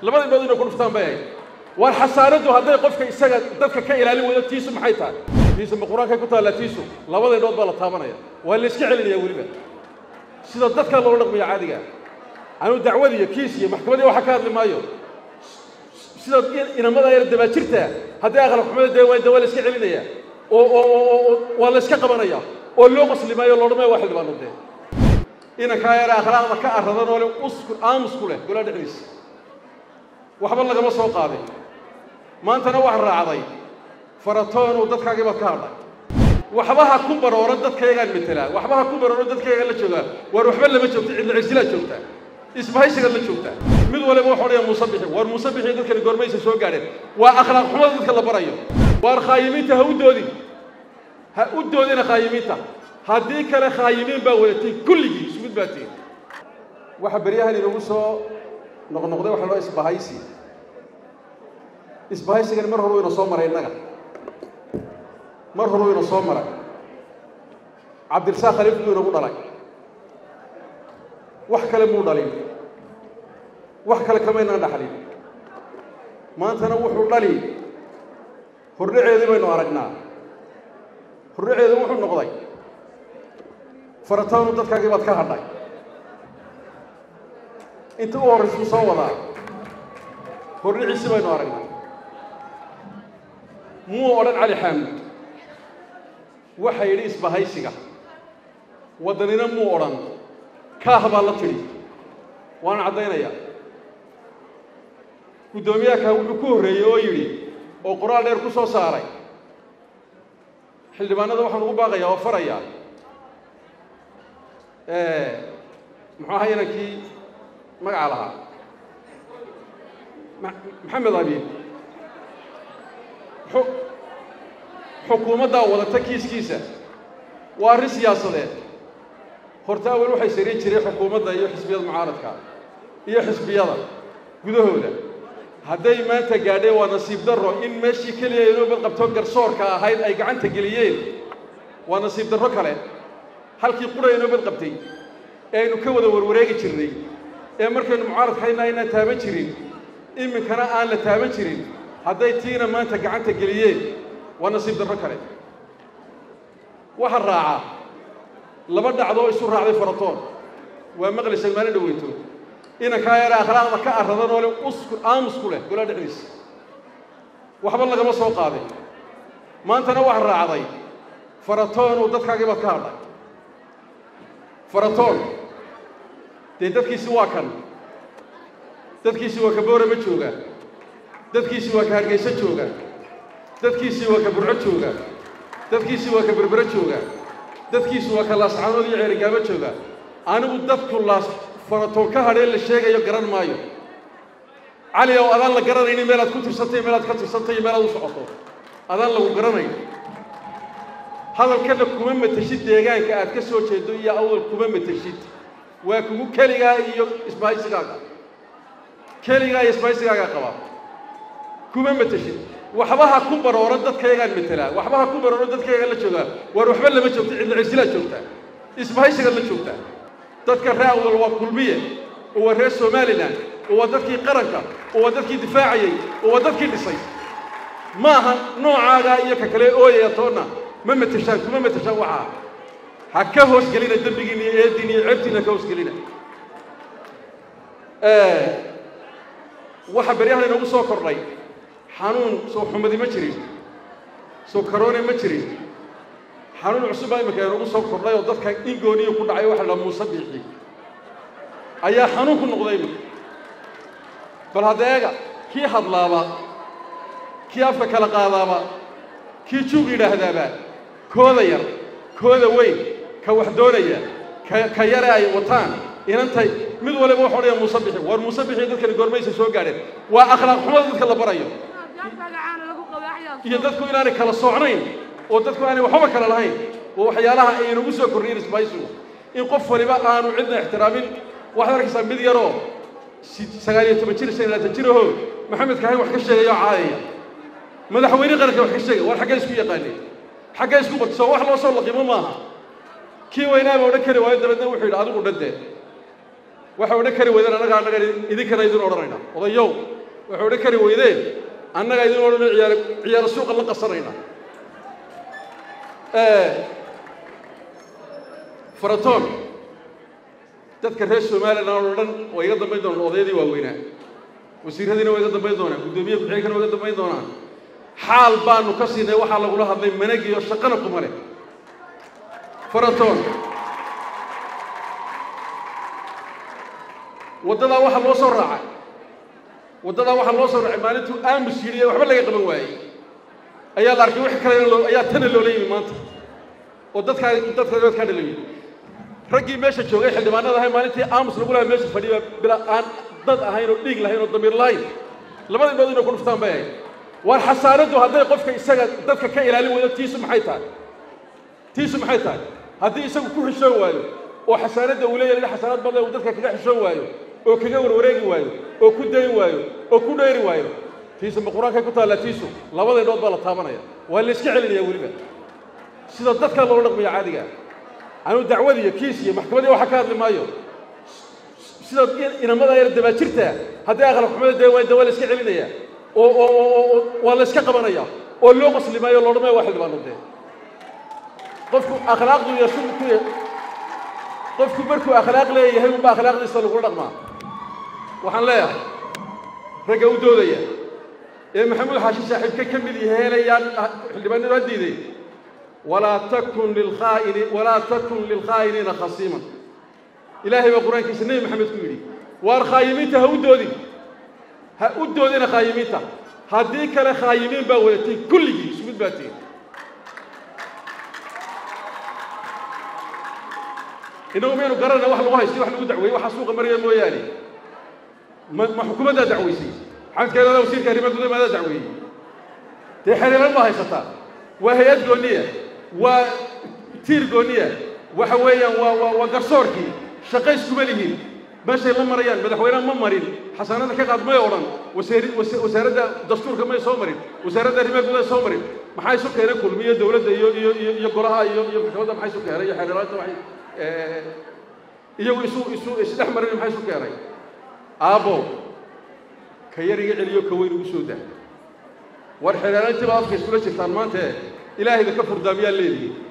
labada indhood inay ku dhuftaan bay ahayd waar xasaaraddu hadday qofka isaga dadka ka ilaalin weydo tiisu maxay tahay tiisu ma qur-aankay ku taallaa tiisu labada indhood baa la taabanaya waa la iska celinaya weliba sida dadka loola dhaqmayo caadiga anuu dacwad iyo kiis iyo maxkamadii waxa ka hadli maayo sida inamada yar dabaajirta haddii aqlab xumada dee waa waa la iska celinaya oo oo oo waa la iska qabanaya oo loo qosli maayo loo dhamaya waa xildhibaano dee inankaa yare akhlaaqda ka arradan oo le usku aamusku leh golaa dhexdiisa waxba lagama soo qaaday maantana wax raacday faratoon uu dadkaagii baad ka hadhay waxba ha ku barooran dadkayagaan metelaa waxba ha ku barooran dadkayagaan la joogaa waar waxba lama joogta cidla cirsilaad joogtaa isbahaysigaad la joogtaa mid waliba wuxuu odhaya muuse bixi waar muuse bixi dadkani goormaysa soo gaadheen waa akhlaaq xumada dadka la barayo waar khaayimiinta ha u doodin ha u doodina khaayimiinta haddii kale khaayimiin baa wadatay kulligii ismid baa tihin waxa beryahan inagu soo noqnoqday waxa loo isbahaysi isbahaysigani mar hore wayna soo maray innaga mar hore wayna soo maray cabdirasaaq khaliif buu inagu dhalay wax kale muu dhalin wax kale kamaynaan dhaxlin maantana wuxuu dhali hordhaceedii baynu aragnaa hordhaceedu wuxuu noqday farataanu dadkaagii baad ka hadhay inta u horraysuu soo wadaa hordhiciisi baynu aragnaa muu odhan cali xaamud waxa yidhi isbahaysiga waddanina muu odhan kaah baa la tidhi waan caddaynayaa guddoomiyaha wuxuu ku horreeyey oo yidhi oo qoraal dheer ku soo saaray xildhibaanada waxaan ugu baaqayaa oo farayaa muxuu ahaa inankii magaca lahaa maxamed abiib xukuumaddaa wadata kiiskiisa waa arrin siyaasadeed horta awal waxay sariin jiray xukuumadda iyo xisbiyada mucaaradka iyo xisbiyada gudahooda hadday maanta gaadheen waa nasiib darro in meeshii keliya inuu badqabto garsoorka ahayd ay gacanta geliyeen waa nasiib darro kale halkii qura inoo badqabtay ee aynu ka wada warwareegi jirnay ee markaynu mucaaradka hayna aynaan taaban jirin iminkana aan la taaban jirin hadday tiina maanta gacanta geliyeen waa nasiib darro kale waxa raaca laba dhacdoo isu raacday faratoon waa maqlaysa maalin dhaweyto inankaa yare akhlaaqda ka arradan oo le usku aamusku leh golaa dhexdiisa waxba lagama soo qaaday maantana wax raacday faratoon uu dadkaagii baad ka hadhay faratoon dee dadkiisi waa kan dadkiisi waa ka boorama jooga dadkiisi waa ka hargeyso jooga dadkiisi waa ka burco jooga dadkiisi waa ka berbero jooga dadkiisu waa ka laascaanood iyo ceerigaabo jooga anigu dadku laas faratoon ka hadheen la sheegayo garan maayo cali ow adaan la garanaynin meelaad ku tirsantay meelaad ka tirsantay iyo meelaad u socoto adaan lagu garanayn hadalkana kuma mateshid deegaanka aad ka soo jeedo iyo awdal kuma mateshid waa kugu keligaa iyo isbahaysigaaga keligaa iyo isbahaysigaagaa qaba kuma mateshid waxba ha ku barooran dadkayagaan metelaa waxba ha ku barooran dadkayagaan la joogaa waar waxba lama joogta cidla cirsilaad joogtaa isbahaysigaad la joogtaa dadka ree awdal waa kulmiye oo waa reer somalilan oo waa dadkii qaranka oo waa dadkii difaacayey oo waa dadkii dhisay ma aha noocaagaa iyo ka kale ooyaya toonna ma mateshaan kuma mateshaan waxaa ha ka hoosgelina dembigiina iyo eediina iyo ceebtiina ha ka hoosgelina waxa beryahan inagu soo kordhay xanuun soo xumadi ma jirin soo karoone ma jirin xanuun cusub baa iminka inagu soo kordhay oo dadka ingooniyo ku dhacay waxa la muuse biixi ayaa xanuun ku noqday iminka bal haddeega kii hadlaaba kii afka kala qaadaaba kii juug yidhaahdaaba kooda yar kooda weyn ka wax doonaya ka ka yare ay wataan inantay mid waliba wuxuu odhaya muuse bixi waar muuse bixi dadkani goormaysa soo gaadheen waa akhlaaq xumada dadka la barayo iyo dadku inaanay kala soocnayn oo dadku aanay waxba kala lahayn waa waxyaalaha ay inagu soo kordhiyen isbahaysigu in qof waliba aanu cidna ixtiraamin waxaad arkaysaa mid yaroo sagaal iyo toban jir shan iyo labaatan jirahoo maxamed kahayn wax ka sheegaya oo caadaya madaxweyne qaranka wax ka sheegay war xaggee isku yaqaaneen xaggee isku bartay soo wax loo soo laqimo maaha kii weynaaba odhan kari waayo dabeedna wuxuu yidhi adigu dhadee waxay odhan kari weydeen annaga annaga idinkana idin odhanayna odayow waxay odhan kari weydeen annaga idin odhanay ciyaar ciyaaro suuqa la qasanayna faratoon dadka reer somalilan oo dhan waa iga dambayn doonaan odayadii waaweynaa wasiiradiina waa iga dambayn doonaan guddoomiye ku-xigeenkana waa iga dambayn doonaan xaal baanu ka siinay waxaa lagula hadlay managiyo shaqana kuma leh faratoon waddadaa waxaa loo soo raacay waddadaa waxaa loo soo raacay maalintuu aamus yidhi ee waxba laga qaban waayey ayaa la arkay wix kalena loo ayaa tana loola yimi maanta oo dadkaa dadka dadkaa dhala yimi raggii meesha joogay xildhibaanada ahay maalintii aamus lagu lahaa meesha fadhiya bila aan dad ahayn oo dhiig lahayn oo damiir lahayn labada indhood inay ku dhuftaan bay ahayd waar xasaanaddu hadday qofka isaga dadka ka ilaalin weydo tiisu maxay tahay tiisu maxay tahay haddii isagu ku xishoon waayo oo xasaanadda uu leeyahay xasaanad badan uu dadka kaga xishoon waayo oo kaga warwareegi waayo oo ku dayn waayo oo ku dheeri waayo tiisu ma qur-aankay ku taallaa tiisu labada indhood baa la taabanaya waa la iska celinaya weliba sida dadka loola dhaqmaya caadiga anuu dacwad iyo kiis iyo maxkamadii waxa ka hadli maayo sida inamada yar dabaajirta haddii aqlab xumada dee waa dee waa la iska celinaya oo oo oo waa la iska qabanaya oo loo qosli maayo loo dhamaya waa xildhibaano dee qofku akhlaaqdu iyo shu ku qofku markuu akhlaaq leeyahay unba akhlaaqdiisa lagula dhaqmaa waxaan leeyahay ragga u doodaya ee maxamuud xaashi saaxiibka ka mid yahay helayaan xildhibaanadu ha diiday walaa takun lilkhaa'ini walaa takun lilkhaa'iniina khasiiman ilaahay baa qur-aankiisa nebi maxamed ku yidhi waar khaayimiinta ha u doodin ha u doodina khaayimiinta haddii kale khaayimiin baa wadatay kulligii isku mid baa tihin innagu maynu garanayna wax lagu haystay wax lagu dacweeyey waxaa suuqa maraya mooyaane ma ma xukuumaddaa dacweysay xamedkeedada wasiirka arrimaha gudaha maadaa dacweeyey dee xiriiran baa haysataa waa hay-ad gooniya waa tiir gooniya waxa weeyaan waa waa waa garsoorkii shaqays kuma lihiin meeshay la marayaan madaxweyneha ma marin xasaanada ka qaad may odhan wasaari wasaaradda dastuurka may soo marin wasaaradda arrimaha gudaha soo marin maxaa isu keenay kulmiyo dowladda iyo iyo iyo iyo golaha iyo iyo maxkamadda maxaa isu keenay iyo xeerlaanta waxay iyagu isu isu isdhex marin maxaa isu keenay aabbo ka yar iga celiyo ka weyn ugu soo daa war xeerlaantii baa afka iskula jirtaan maanta ilaahayda ka furdaamiyaa leedihi